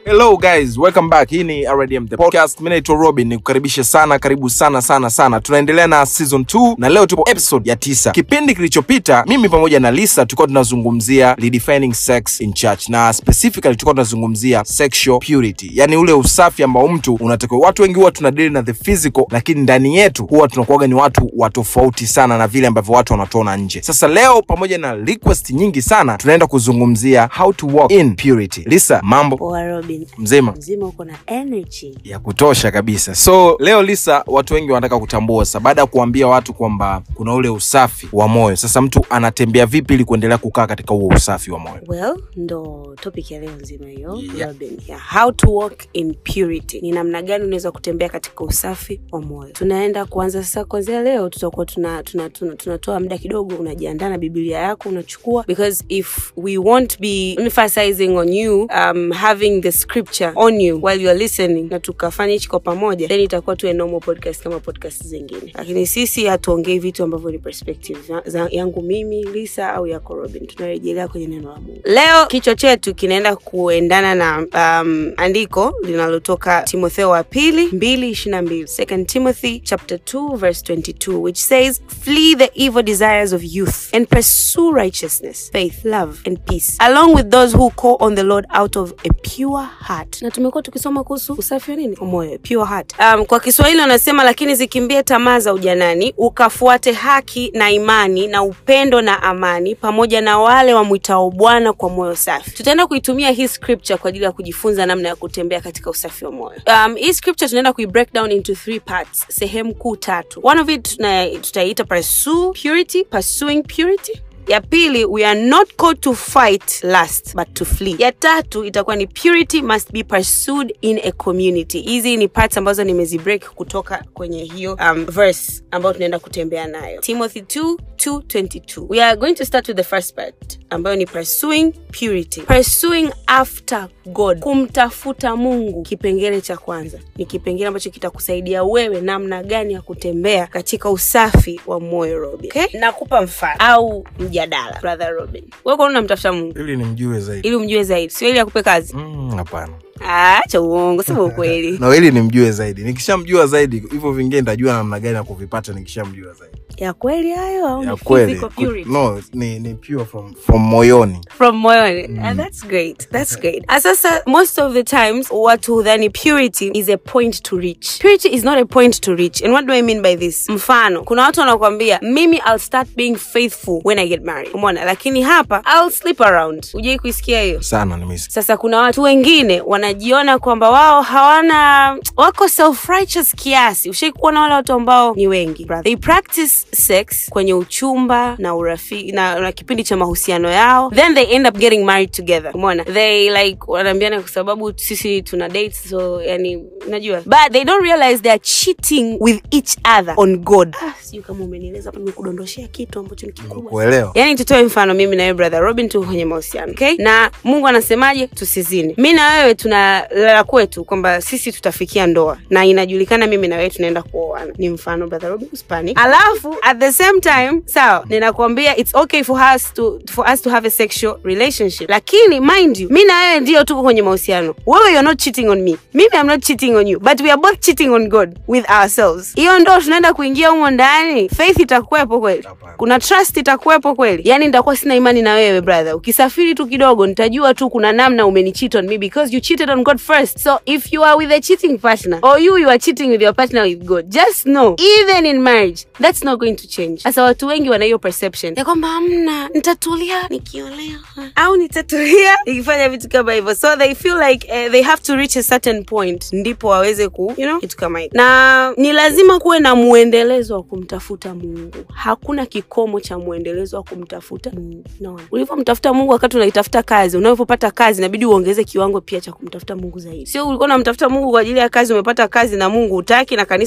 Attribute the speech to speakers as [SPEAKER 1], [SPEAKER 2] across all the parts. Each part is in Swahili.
[SPEAKER 1] Hello guys, welcome back. Hii ni RDM the podcast. Mimi naitwa Robin, nikukaribishe sana, karibu sana sana sana. Tunaendelea na season 2 na leo tupo episode ya tisa. Kipindi kilichopita mimi pamoja na Lisa tulikuwa tunazungumzia redefining sex in church na specifically tulikuwa tunazungumzia sexual purity, yani ule usafi ambao mtu unatakiwa. Watu wengi huwa tunadili na the physical, lakini ndani yetu huwa tunakuwaga ni watu wa tofauti sana na vile ambavyo watu wanatuona nje. Sasa leo pamoja na request nyingi sana, tunaenda kuzungumzia how to walk in purity. Lisa, mambo
[SPEAKER 2] Poa Robin,
[SPEAKER 1] mzima
[SPEAKER 2] mzima uko na energy.
[SPEAKER 1] ya kutosha kabisa. So leo Lisa, watu wengi wanataka kutambua sasa, baada ya kuambia watu kwamba kuna ule usafi wa moyo, sasa mtu anatembea vipi ili kuendelea kukaa katika huo usafi wa moyo?
[SPEAKER 2] Well, ndo topic ya leo nzima hiyo
[SPEAKER 1] Yeah.
[SPEAKER 2] Robin. Yeah. How to walk in purity, ni namna gani unaweza kutembea katika usafi wa moyo. Tunaenda kuanza sasa, kuanzia leo tutakuwa tuna, tuna, tuna, tunatoa muda kidogo, unajiandaa na Biblia yako unachukua, because if we won't be emphasizing on you um, having the scripture on you while you are listening, na tukafanya hichi kwa pamoja, then itakuwa tu a normal podcast kama podcast zingine, lakini sisi hatuongei vitu ambavyo ni perspective za- za- yangu mimi Lisa au yako Robin, tunarejelea kwenye neno la Mungu. Leo kichwa chetu kinaenda kuendana na um, andiko linalotoka Timotheo wa pili mbili ishiri na mbili Second Timothy chapter 2 verse 22 which says flee the evil desires of youth and pursue righteousness faith love and peace along with those who call on the Lord out of a pure heart. Na tumekuwa tukisoma kuhusu usafi wa nini wa moyo, pure heart. Um, kwa Kiswahili wanasema lakini zikimbie tamaa za ujanani ukafuate haki na imani na upendo na amani pamoja na wale wamwitao Bwana kwa moyo safi. Tutaenda kuitumia hii scripture kwa ajili ya kujifunza namna ya kutembea katika usafi wa moyo. Um, hii scripture tunaenda kui break down into three parts, sehemu kuu tatu. One of it tuna- tutaiita pursue purity, pursuing purity ya pili we are not called to fight lust but to flee ya tatu itakuwa ni purity must be pursued in a community hizi ni parts ambazo nimezibreak kutoka kwenye hiyo um, verse ambayo tunaenda kutembea nayo timothy 2 222 we are going to start with the first part ambayo ni pursuing purity pursuing after god kumtafuta mungu kipengele cha kwanza ni kipengele ambacho kitakusaidia wewe namna gani ya kutembea katika usafi wa moyo robin okay? nakupa mfano au mjadala brother robin wewe kwa nini unamtafuta mungu
[SPEAKER 1] Ili nimjue zaidi.
[SPEAKER 2] ili umjue zaidi sio ili akupe kazi
[SPEAKER 1] Mm, Hapana,
[SPEAKER 2] Ah, acha uongo sema ukweli
[SPEAKER 1] no, ili nimjue zaidi. Nikishamjua zaidi, hivyo vingine nitajua namna gani ya kuvipata nikishamjua zaidi.
[SPEAKER 2] ya kweli hayo au
[SPEAKER 1] Ya
[SPEAKER 2] ni
[SPEAKER 1] kweli,
[SPEAKER 2] physical
[SPEAKER 1] Ku-
[SPEAKER 2] purity?
[SPEAKER 1] no, ni, ni pure from, from moyoni.
[SPEAKER 2] from moyoni Ah, that's great that's great Ah, sasa most of the times watu hudhani purity is a point to reach purity is not a point to reach and what do i mean by this mfano kuna watu wanakuambia mimi i'll start being faithful when i get married umeona lakini hapa i'll sleep around ujai kuisikia hiyo
[SPEAKER 1] Sana nimesikia.
[SPEAKER 2] sasa kuna watu wengine wanajiona kwamba wao hawana wako self righteous kiasi ushai kuona wale watu ambao ni wengi brother. they practice sex kwenye uchumba na urafiki na, na kipindi cha mahusiano yao then they end up getting married together umeona they like wanaambiana kwa sababu sisi tuna date so yani najua but they don't realize they are cheating with each other on god ah, sijui kama umenieleza hapo nimekudondoshea kitu ambacho ni kikubwa
[SPEAKER 1] Kuelewa.
[SPEAKER 2] yani tutoe mfano mimi na wewe brother robin tu kwenye mahusiano okay? na mungu anasemaje tusizini mi na wewe tunalala kwetu kwamba sisi tutafikia ndoa na inajulikana mimi na wewe tunaenda kuoana ni mfano brother robin usipanic alafu at the same time sawa ninakwambia it's okay for us to, for us to have a sexual relationship lakini mind you mi na wewe ndio tuko kwenye mahusiano wewe you're not cheating on me mimi i'm not cheating on you but we are both cheating on god with ourselves hiyo ndo tunaenda kuingia humo ndani faith itakuwepo kweli
[SPEAKER 1] Hapana.
[SPEAKER 2] kuna trust itakuwepo kweli yani nitakuwa sina imani na wewe brother ukisafiri tu kidogo nitajua tu kuna namna umenicheat on me because you cheated on god first so if you are with a cheating partner or you you are cheating with your partner with god just know even in marriage that's not going to change sasa watu wengi wana hiyo perception ya kwamba amna nitatulia nikiolewa au nitatulia nikifanya vitu kama hivyo so they feel like uh, they have to reach a certain point ndipo waweze ku you know kitu kama hivyo na ni lazima kuwe na muendelezo wa kumtafuta mungu hakuna kikomo cha muendelezo wa kumtafuta mungu no. ulivyomtafuta mungu wakati unaitafuta kazi unavyopata kazi inabidi uongeze kiwango pia cha kumtafuta mungu zaidi sio ulikuwa unamtafuta mungu kwa ajili ya kazi umepata kazi na mungu utaki na kanisa umekuwa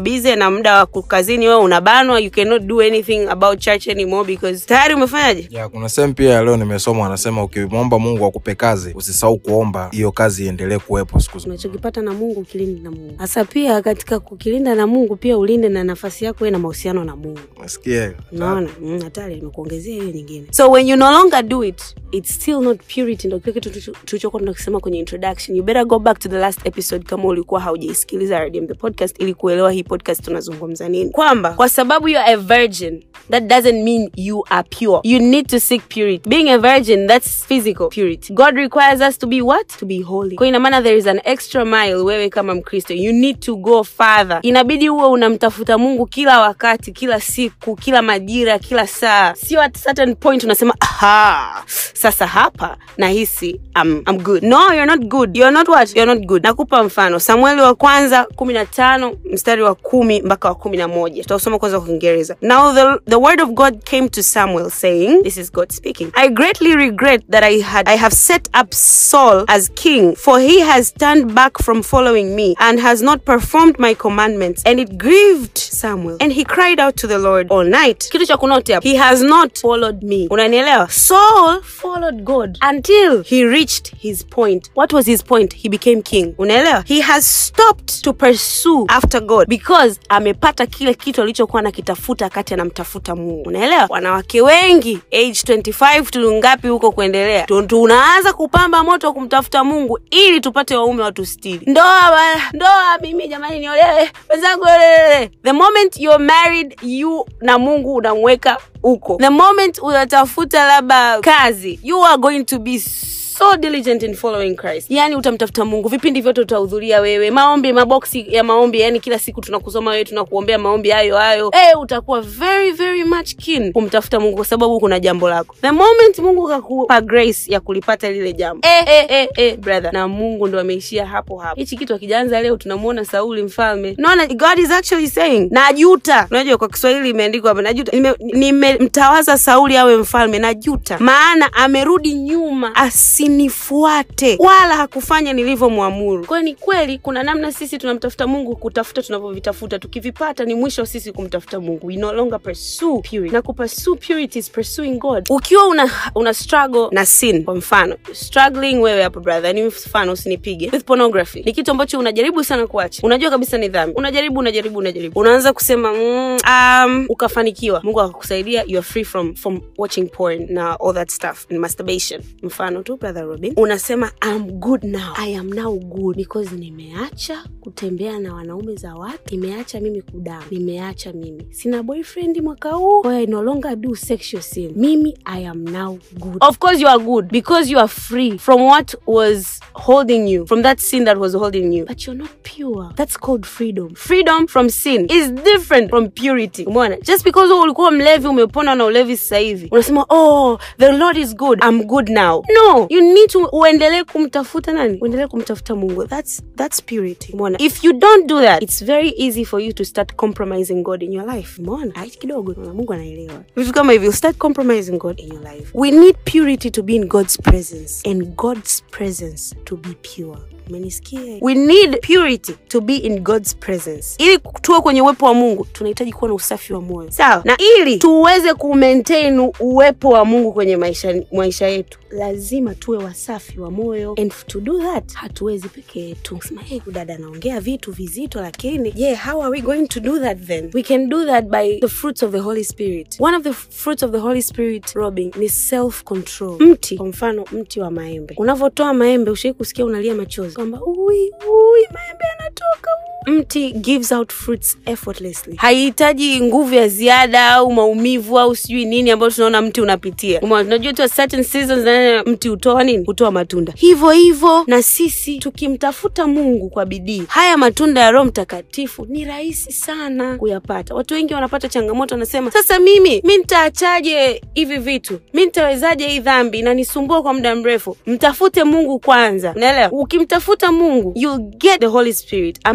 [SPEAKER 2] busy na muda wa kukazini wewe unabanwa you cannot do anything about church anymore because tayari umefanyaje
[SPEAKER 1] ya kuna sehemu pia leo nimesoma wanasema ukimwomba mungu akupe kazi usisahau kuomba hiyo kazi iendelee kuwepo siku zote
[SPEAKER 2] unachokipata na mungu ukilinde na mungu hasa pia katika kukilinda na mungu pia ulinde na nafasi yako wewe na mahusiano na mungu
[SPEAKER 1] nasikia hiyo
[SPEAKER 2] unaona mm, hatari nimekuongezea hiyo nyingine so when you no longer do it it's still not purity ndo kile kitu tulicho- tulichokuwa tunakisema kwenye introduction you better go back to the last episode kama ulikuwa haujaisikiliza RDM the podcast ili kuelewa hii podcast tunazungumza nini kwamba kwa sababu you are a virgin that doesn't mean you are pure you need to seek purity being a virgin that's physical purity god requires us to be what to be holy kwa ina maana there is an extra mile wewe kama mkristo you need to go further inabidi uwe unamtafuta mungu kila wakati kila siku kila majira kila saa sio at certain point unasema aha sasa hapa nahisi I'm, I'm good no you're not good you're not what you're not good nakupa mfano samueli wa kwanza kumi na tano mstari wa kumi mpaka wa kumi na moja tutausoma kwanza kwa kiingereza now the, the word of god came to samuel saying this is god speaking i greatly regret that i had i have set up saul as king for he has turned back from following me and has not performed my commandments and it grieved samuel and he cried out to the lord all night kitu cha kunote hapa he has not followed me unanielewa saul followed god until he reached his point what was his point he became king unaelewa he has stopped to pursue after god because amepata kile kitu alichokuwa nakitafuta wakati anamtafuta mungu unaelewa wanawake wengi age 25 tu ngapi huko kuendelea tu- tunaanza kupamba moto wa kumtafuta mungu ili tupate waume watu stili ndoa bana, ndoa mimi jamani niolewe wenzangu olelele the moment you're married you na mungu unamweka huko the moment unatafuta labda kazi you are going to be so diligent in following christ yani utamtafuta mungu vipindi vyote utahudhuria wewe maombi maboksi ya maombi yani kila siku tunakusoma wewe tunakuombea maombi hayo hayo hey, utakuwa very very much keen kumtafuta mungu kwa sababu kuna jambo lako the moment mungu kakupa grace ya kulipata lile jambo eh, eh, eh, eh, brother na mungu ndo ameishia hapo hapo hichi kitu akijaanza leo tunamuona sauli mfalme naona god is actually saying najuta unajua kwa kiswahili imeandikwa hapa najuta nimemtawaza nime sauli awe mfalme najuta maana amerudi nyuma asinifuate wala hakufanya nilivyomwamuru kwayo ni kweli kuna namna sisi tunamtafuta mungu kutafuta tunavyovitafuta tukivipata ni mwisho sisi kumtafuta mungu we no longer pursue purity na kupursue purity is pursuing god ukiwa una, una struggle na sin kwa mfano struggling wewe hapo brother ni mfano usinipige with pornography ni kitu ambacho unajaribu sana kuacha unajua kabisa ni dhambi unajaribu unajaribu unajaribu unaanza kusema mm, um, ukafanikiwa mungu akakusaidia you are free from from watching porn na all that stuff and masturbation mfano tu brother robin unasema I'm good now i am now good because nimeacha kutembea na wanaume za watu nimeacha mimi kudamu nimeacha mimi sina boyfriend mwaka huu kwa hiyo I no longer do sexual sin mimi i am now good of course you are good because you are free from what was holding you from that sin that was holding you but you're not pure that's called freedom freedom from sin is different from purity umeona just because wewe ulikuwa mlevi umepona na ulevi sasa hivi unasema oh the lord is good i'm good now no you need to uendelee kumtafuta nani uendelee kumtafuta mungu that's that's purity umeona if you don't do that it's very easy for you to start compromising god in your life umeona aichi kidogo na mungu anaelewa vitu kama hivyo start compromising god in your life we need purity to be in god's presence and god's presence to be pure umenisikia we need purity to be in god's presence ili tuwe kwenye uwepo wa mungu tunahitaji kuwa na usafi wa moyo sawa na ili tuweze kumaintain uwepo wa mungu kwenye maisha, maisha yetu lazima tuwe wasafi wa moyo and to do that hatuwezi peke yetu sema hey, dada anaongea vitu vizito lakini je yeah, how are we going to do that then we can do that by the fruits of the holy spirit one of the fruits of the holy spirit robin ni self control mti kwa mfano mti wa maembe unavyotoa maembe ushai kusikia unalia machozi kwamba ui ui maembe yanatoka ui. mti gives out fruits effortlessly haihitaji nguvu ya ziada au maumivu au sijui nini ambayo tunaona mti unapitia Umeona, tunajua tu certain seasons na mti hutoa nini hutoa matunda hivyo hivyo na sisi tukimtafuta mungu kwa bidii haya matunda ya roho mtakatifu ni rahisi sana kuyapata watu wengi wanapata changamoto wanasema sasa mimi mi nitaachaje hivi vitu mi nitawezaje hii dhambi inanisumbua kwa muda mrefu mtafute mungu kwanza unaelewa ukimtafuta mungu you'll get the holy spirit ambaye ataachilia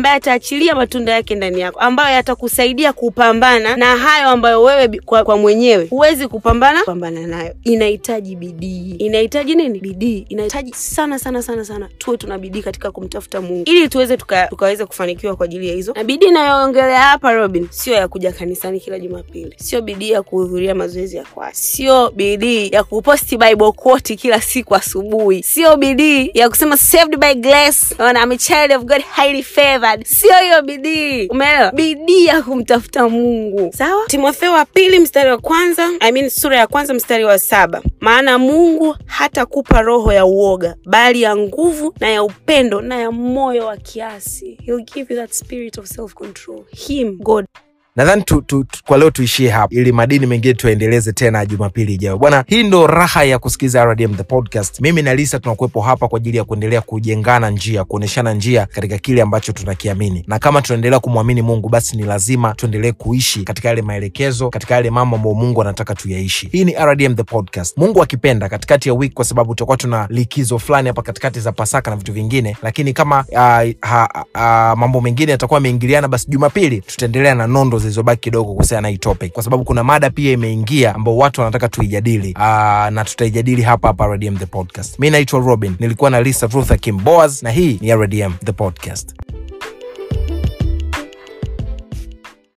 [SPEAKER 2] kuachilia matunda yake ndani yako ambayo yatakusaidia kupambana na hayo ambayo wewe bi- kwa, kwa mwenyewe huwezi kupambana kupambana nayo inahitaji bidii inahitaji nini bidii inahitaji sana sana sana sana tuwe tuna bidii katika kumtafuta mungu ili tuweze tuka, tukaweze kufanikiwa kwa ajili ya hizo na bidii inayoongelea hapa robin sio ya kuja kanisani kila jumapili sio bidii ya kuhudhuria mazoezi ya kwaya sio bidii ya kuposti bible quote kila siku asubuhi sio bidii ya kusema saved by grace Ona, I'm a child of god highly favored sio hiyo bidii umeelewa bidii ya kumtafuta mungu sawa timotheo wa pili mstari wa kwanza I mean, sura ya kwanza mstari wa saba maana mungu hatakupa roho ya uoga bali ya nguvu na ya upendo na ya moyo wa kiasi He'll give you that spirit of self control him god
[SPEAKER 1] nadhani tu, tu, tu, kwa leo tuishie hapa ili madini mengine tuendeleze tena jumapili ijayo bwana hii ndo raha ya kusikiza rdm the podcast mimi na lisa tunakuwepo hapa kwa ajili ya kuendelea kujengana njia kuonyeshana njia katika kile ambacho tunakiamini na kama tunaendelea kumwamini mungu basi ni lazima tuendelee kuishi katika yale maelekezo katika yale mambo ambayo mungu anataka tuyaishi hii ni rdm the podcast mungu akipenda katikati ya wiki kwa sababu tutakuwa tuna likizo fulani hapa katikati za pasaka na vitu vingine lakini kama uh, ha, uh, mambo mengine yatakuwa yameingiliana basi jumapili tutaendelea na nondo zilizobaki kidogo kuhusiana na hii topic kwa sababu kuna mada pia imeingia ambao watu wanataka tuijadili uh, na tutaijadili hapa hapa rdm the podcast mi naitwa robin nilikuwa na lisa ruther kim boas na hii ni rdm the podcast